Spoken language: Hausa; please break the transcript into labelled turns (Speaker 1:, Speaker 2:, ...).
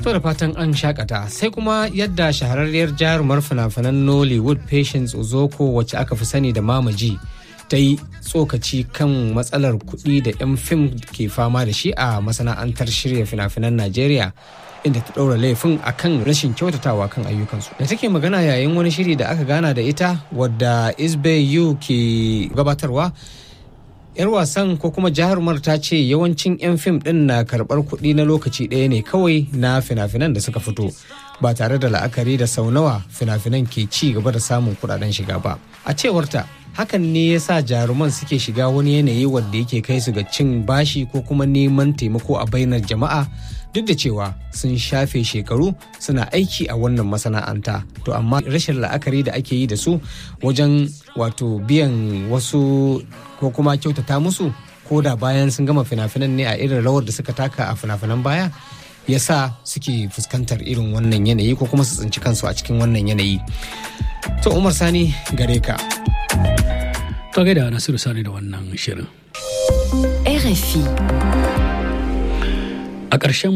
Speaker 1: To da fatan an shakata sai kuma yadda shahararriyar jarumar fina-finan Nollywood Patience Ozoko wacce aka fi sani da Mamaji ta yi tsokaci kan matsalar kuɗi da 'yan fim ke fama da shi a masana'antar shirya fina-finan Najeriya inda ta ɗaura laifin akan rashin kyautatawa kan ayyukansu. Da take magana yayin wani shiri da aka gana da ita wadda Isbe Yu ke gabatarwa 'yar wasan ko kuma jarumar ta ce yawancin 'yan fim ɗin na karɓar kuɗi na lokaci ɗaya ne kawai na fina-finan da suka fito ba tare da la'akari da sau nawa fina-finan ke ci gaba da samun kuɗaɗen shiga ba a cewarta hakan ne ya sa jaruman suke shiga wani yanayi wanda yake kai su ga cin bashi ko kuma neman taimako a bainar jama'a duk da cewa sun shafe shekaru suna aiki a wannan masana'anta to amma rashin la'akari da ake yi da su wajen wato biyan wasu ko kuma kyautata musu ko da bayan sun gama fina-finan ne a irin rawar da suka taka a fina-finan baya ya sa suke fuskantar irin wannan yanayi ko kuma su tsinci kansu a cikin wannan yanayi to umar sani gare ka
Speaker 2: to gaida nasiru sani da wannan shirin
Speaker 3: RFI
Speaker 2: a ƙarshen